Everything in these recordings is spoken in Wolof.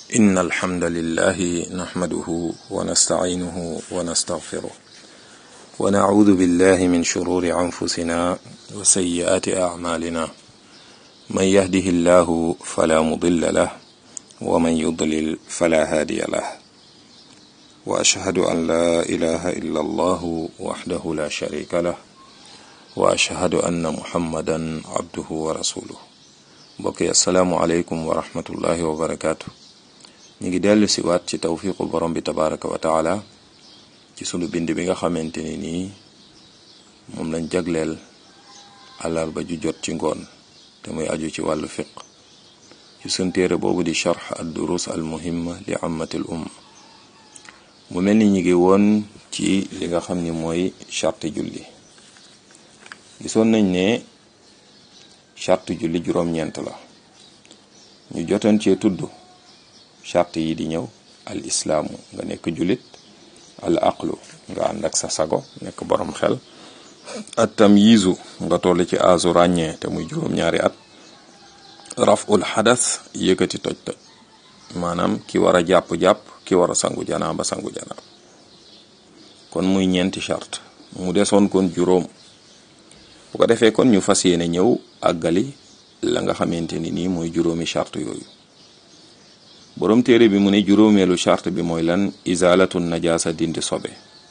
إن الحمد لله نحمده ونستعينه ونستغفره ونعوذ بالله من شرور أنفسنا وسيئات أعمالنا من يهده الله فلا مضل له ومن يضلل فلا هادي له وأشهد أن لا إله إلا الله وحده لا شريك له وأشهد أن محمدا عبده ورسوله mbokk yi asalaamualeykum wa rahmatullahi wa barakaatu ñu ngi dellu si waat ci tawfiqu borom bi tabaraka wa taala ci sunu bind bi nga xamante ni nii moom lañ jagleel àllarba ju jot ci ngoon te muy aju ci wàllu fiq ci sun téere boobu di charx ad durus al muhimma li ammatil umma mu mel ni ñu ngi woon ci li nga xam ni mooy charte julli gisoon nañ ne charte julli juróom-ñeent la ñu jotoon cee tudd charte yi di ñëw al islaamu nga nekk jullit al aqlu nga ànd ak sa sago nekk borom xel at tamyiizu nga toll ci aasu ràññee te muy juróom-ñaari at raful xadas yëkkati toj toj maanaam ki war a jàpp-jàpp ki war a sangu janaaba sangu janaaba kon muy ñeenti charte mu desoon kon juróom bu ko defee kon ñu fas yéene ñëw àggali la nga xamante ni nii mooy juróomi charte yooyu boroom téere bi mu ne juróomeelu charte bi mooy lan izalatu najaasa dindi sobe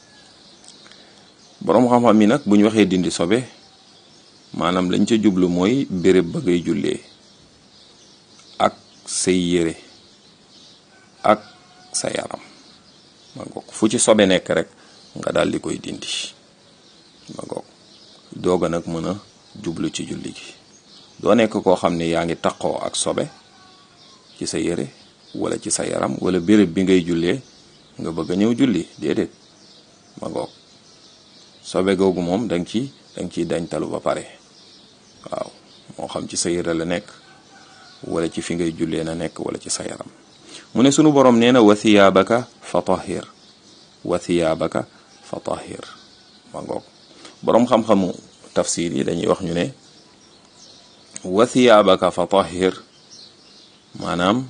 boroom xam-xam mi nag bu ñu waxee dindi sobe maanaam lañ ca jublu mooy béréb ba ngay jullee ak say yére ak sa yaram ma ngoog fu ci sobe nekk rek nga daal di koy dindi ma ngoog dooga nag mën a jublu ci julli gi doo nekk koo xam ne yaa ngi taqoo ak sobe ci sa yére wala ci sa yaram wala béréb bi ngay jullee nga bëgg a ñëw julli déedéet ma ngoog sobe googu moom danga ci danga ciy dañtalu ba pare waaw moo xam ci sa yére la nekk wala ci fi ngay jullee na nekk wala ci sa yaram mu ne sunu borom nee na wa thiyaabaka fa tahir wa thiyaabaka fa tahir ma ngoog boroom xam-xamu tafsir yi dañuy wax ñu ne wa thiyaabaka fa tahir maanaam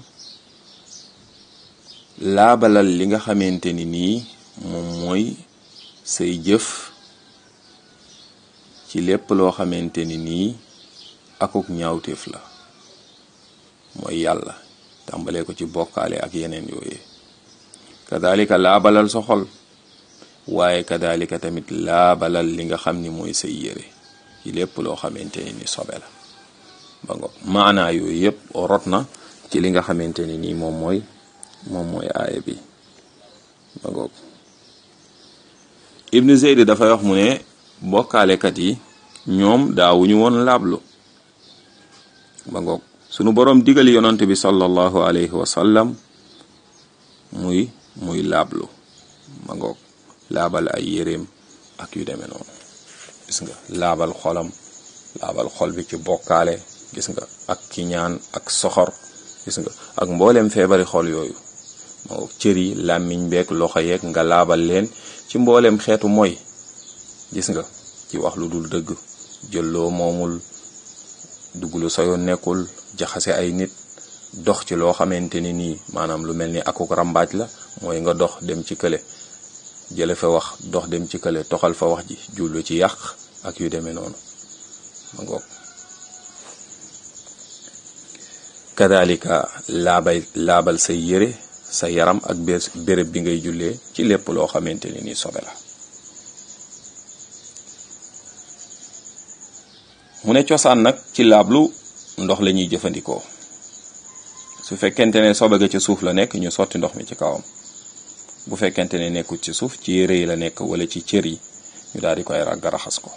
laabalal li nga xamante ni nii moom mooy say jëf ci lépp loo xamante ni nii akuk ñaawteef la mooy yàlla tàmbalee ko ci bokkaale ak yeneen yooyee kadalika laabalal sa xol waaye kadalika tamit laabalal li nga xam ni mooy say yére ci lépp loo xamante ni ni sobe la ba ngo maanaa yooyu yëpp rot na ci li nga xamante ni nii moom mooy moom mooy aaya bi ba ngoog ibnu zeyd dafay wax mu ne bokkaalekat yi ñoom daawuñu woon laablu ba ngoog sunu boroom digal yonant bi sallallahu alayhi wa sallam muy muy laablu ba ngoog laabal ay yéreem ak yu demee noonu gis nga laabal xolam laabal xol bi ci bokkaale gis nga ak kiñaan ak soxor gis nga ak mbooleem feebari xol yooyu moo cër yi làmmiñ beeg loxo yeeg nga laabal leen ci mbooleem xeetu mooy gis nga ci wax lu dul dëgg jëlloo moomul dugg lu soyoon nekkul jaxase ay nit dox ci loo xamante ni nii maanaam lu mel ni akuk rambaaj la mooy nga dox dem ci kële jële fa wax dox dem ci kële toxal fa wax ji jullu ci yàq ak yu demee noonu ma ngoog kadalika laabay laabal say yére sa yaram ak béréb bi ngay jullee ci lépp loo xamante ni nii sobe la mu ne cosaan nag ci laablu ndox la ñuy jëfandikoo su fekkente ne sobe ga ci suuf la nekk ñu sotti ndox mi ci kawam bu fekkente ne nekkul ci suuf ci yére yi la nekk wala ci cër yi ñu daal di koy ragg raxas ko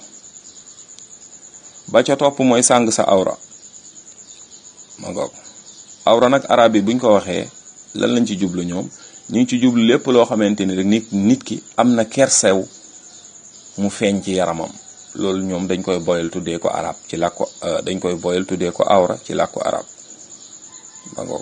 ba ca topp mooy sàng sa awra ma ngoog awra nag arab yi buñ ko waxee lan lañ ci jublu ñoom ñu ngi ci jublu lépp loo xamante ni rek nit nit ki am na kersew mu feeñ ci yaramam loolu ñoom dañ koy boyal tuddee ko arab ci làkku dañ koy boyal tuddee ko awra ci làkku arab ma ngoog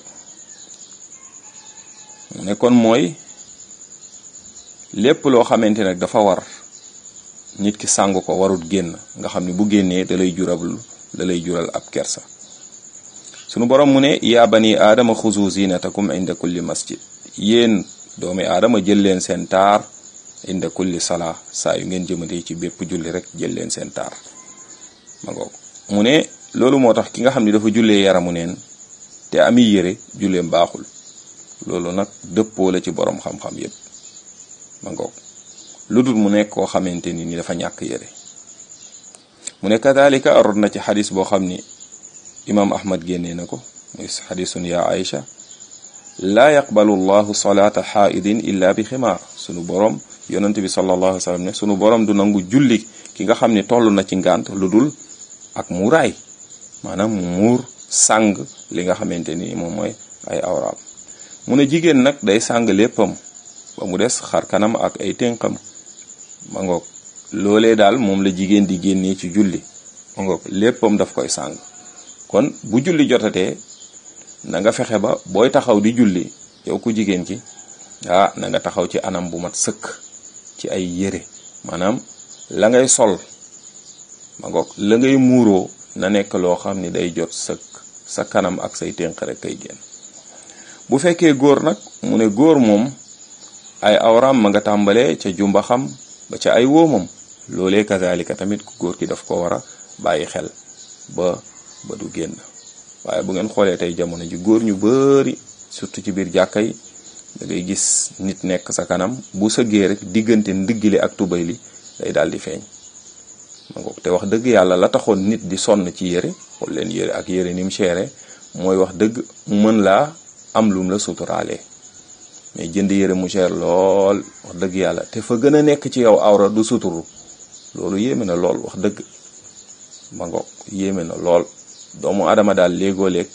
mu ne kon mooy lépp loo xamante nag dafa war nit ki sàng ko warut génn nga xam ne bu génnee da lay jural da lay jural ab kersa sunu borom mu ne yaa bani aadama xuzu zinatakum inda kulli masjid yéen doomi aadama jël leen seen taar inda kulli salaa saa yu ngeen jëmante ci bépp julli rek jël leen seen taar ma ngoog mu ne loolu moo tax ki nga xam ne dafa jullee yaramu neen te ami yére julleem baaxul loolu nag dëppoo la ci borom xam-xam yépp ma ngoog lu dul mu nekk koo xamante ni ni dafa ñàkk yére mu ne kadalika arod na ci xadis boo xam ni imaam ahmad génnee na ko muy xadisun ya aïcha laa yaqbalu llahu salaata xaaidin illa bi ximaar sunu borom yonent bi sallallahu alayhi wa sallam ne sunu borom du nangu julli ki nga xam ne toll na ci ngànt lu dul ak muuraay maanaam mu muur sàng li nga xamante ni moom mooy ay awraam mu ne jigéen nag day sàng léppam ba mu des xar kanam ak ay ténqam ma ngoog loolee daal moom la jigéen di génnee ci julli ma ngoog léppam daf koy sàng kon bu julli jotatee na nga fexe ba booy taxaw di julli yow ku jigéen ki ah na nga taxaw ci anam bu mat sëkk ci ay yére maanaam la ngay sol ma ngoog la ngay muuroo na nekk loo xam ni day jot sëkk sa kanam ak say ténq rek kay génn bu fekkee góor nag mu ne góor moom ay awraam ma nga tàmbalee ca jumba xam ba ca ay woomam loolee kazalika tamit ku góor ki daf ko war a bàyyi xel ba ba du génn waaye bu ngeen xoolee tey jamono ji góor ñu bari surtout ci biir jàkka yi da ngay gis nit nekk sa kanam bu sëggee rek diggante ndiggile ak tubay li day daal di feeñ ma ngoog te wax dëgg yàlla la taxoon nit di sonn ci yére xool leen yére ak yére ni mu seere mooy wax dëgg mu mën laa am lum la suturaalee mais jënd yére mu cher lool wax dëgg yàlla te fa gën a nekk ci yow awra du suturu loolu yéeme na lool wax dëgg ma ngoog yéeme na lool doomu adama daal léegoo léeg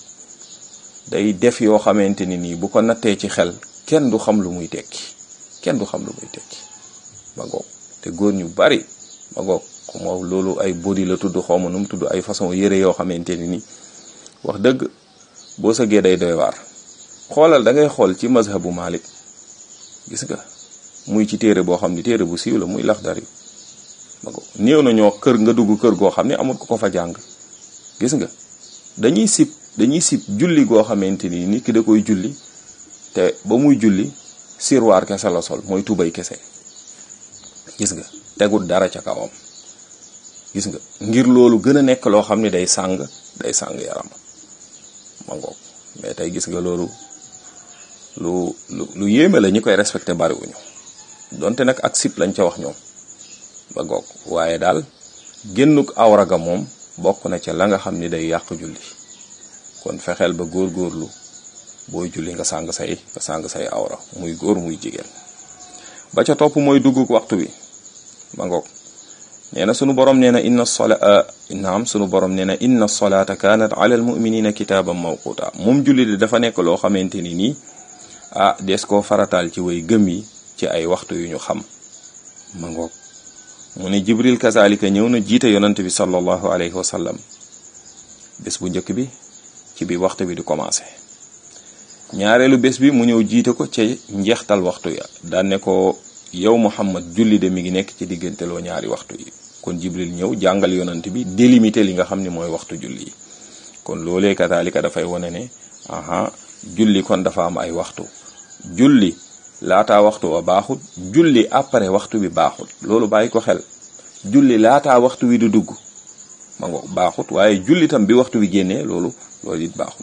day def yoo xamante ni nii bu ko nattee ci xel kenn du xam lu muy tekki kenn du xam lu muy tekki ma ngoog te góor ñu bari ma ngoog moo loolu ay body la tudd xawma nu mu tudd ay façon yére yoo xamante ni nii wax dëgg boo sëggee day doy waar xoolal da ngay xool ci mazhabu Malik gis nga muy ci téere boo xam ni téere bu siiw la muy Laxdari ma ngoog néew na ñoo kër nga dugg kër goo xam ne amul ko ko fa jàng gis nga dañuy sib dañuy sib julli goo xamante ni nit ki da koy julli te ba muy julli sirwaar kese la sol mooy tubay kese gis nga tegul dara ca kawam gis nga ngir loolu gën a nekk loo xam ne day sàng day sàng yaram ma ngoog mais tey gis nga loolu lu lu lu yéeme la ñi koy respecté bariwuñu donte nag ak sib lañ ca wax ñoom ba ngoog waaye daal génnuk awraga moom bokk na ca la nga xam ni day yàq julli kon fexeel ba góor-góorlu booy julli nga sàng say nga sàng say awra muy góor muy jigéen ba ca topp mooy dugguk waxtu wi ma ngoog nee na sunu borom nee na inna sola naam sunu borom nee na inna solata kanat ala al muminina kitaaban mawquta moom julli di dafa nekk loo xamante ni nii ah des koo farataal ci way gëm yi ci ay waxtu yu ñu xam ma ngoog mu ne jibril kazalika ñëw na jiite yonante bi sallallahu alayhi wa sallam bés bu njëkk bi ci bi waxtu bi di commencé ñaareelu bés bi mu ñëw jiite ko ca njeextal waxtu ya daan ne ko yow muhammad julli de mi ngi nekk ci diggante loo ñaari waxtu yi kon jibril ñëw jàngal yonante bi délimité li nga xam ne mooy waxtu julli yi kon loolee kazalika dafay wane ne aha julli kon dafa am ay waxtu julli laataa waxtu wa baaxut julli après waxtu bi baaxut loolu bàyyi ko xel julli laataa waxtu wi du dugg ma ngo baaxut waaye julli tam bi waxtu wi génnee loolu loolu it baaxut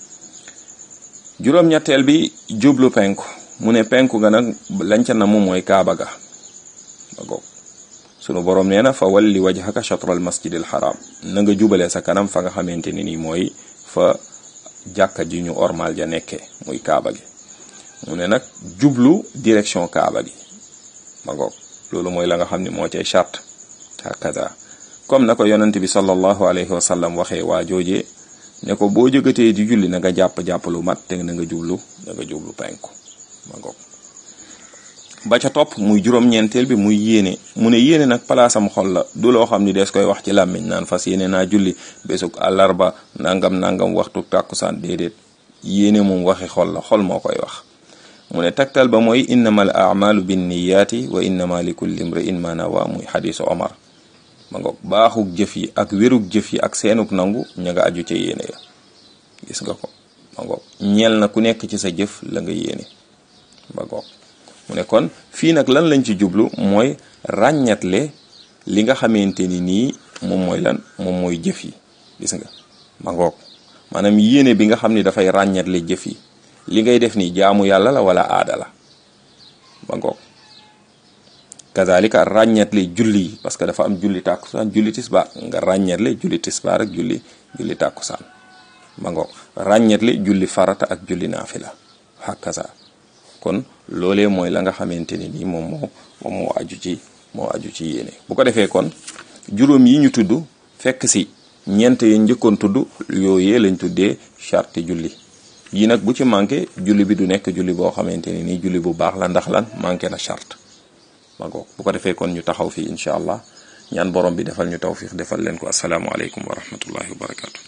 juróom-ñetteel bi jublu penku mu ne penku ga nag lañ ca namu mooy kaaba ga ma ngoog sunu borom nee na fa walli wajhaka shatral masjidil haram na nga jubale sa kanam fa nga xamante ni nii mooy fa jàkka ji ñu ormal ja nekkee muy kaaba gi mu ne nag jublu direction kaaba gi ma ngoog loolu mooy la nga xam ne moo cay charte hakaza comme na ko yonent bi sallallahu alayhi wa sallam waxee waa joojee ne ko boo jógatee di julli na nga jàpp-jàpp lu mat te na nga jublu na nga jublu penku ma ngoog ba ca topp muy juróom-ñeenteel bi muy yéene mu ne yéene nag palaasam xol la du loo xam ni des koy wax ci làmmiñ naan fas yéene naa julli bésug àllarba nangam nangam waxtu tàkkusaan déedéet yéene moom waxi xol la xol moo koy wax mu ne taktal ba mooy innama al amalu binniyaati wa innama li kulli imri'in ma nawa muy xadisu omar ma ngoog baaxug jëf yi ak wérug jëf yi ak seenug nangu ña nga aju ca yéene ya gis nga ko ma ngoog ñeel na ku nekk ci sa jëf la nga yéene ba ngoog mu ne kon fii nag lan lañ ci jublu mooy ràññatle li nga xamante ni nii moom mooy lan moom mooy jëf yi gis nga ma ngoog maanaam yéene bi nga xam ni dafay ràññatle jëf yi li ngay def ni jaamu yàlla la wala aada la ba ngoog kazalika ràññatle julli yi parce que dafa am julli tàkkusaan julli tisbaar nga ràññatle julli tisbaar ak julli julli tàkkusaan ba ngoog ràññatle julli farata ak julli naafila hakaza kon loolee mooy la nga xamante ni nii moom moo moom moo aju ci moo aju ci yéene bu ko defee kon juróom yi ñu tudd fekk si ñeent yi njëkkoon tudd yooyee lañ tuddee charte julli yi nag bu ci manqué julli bi du nekk julli boo xamante ni nii julli bu baax la ndax lan manqué na charte ma ngoog bu ko defee kon ñu taxaw fii incha allah ñaan borom bi defal ñu tawfiq defal leen ko asalaamualeykum wa rahmatullahi wa barakatu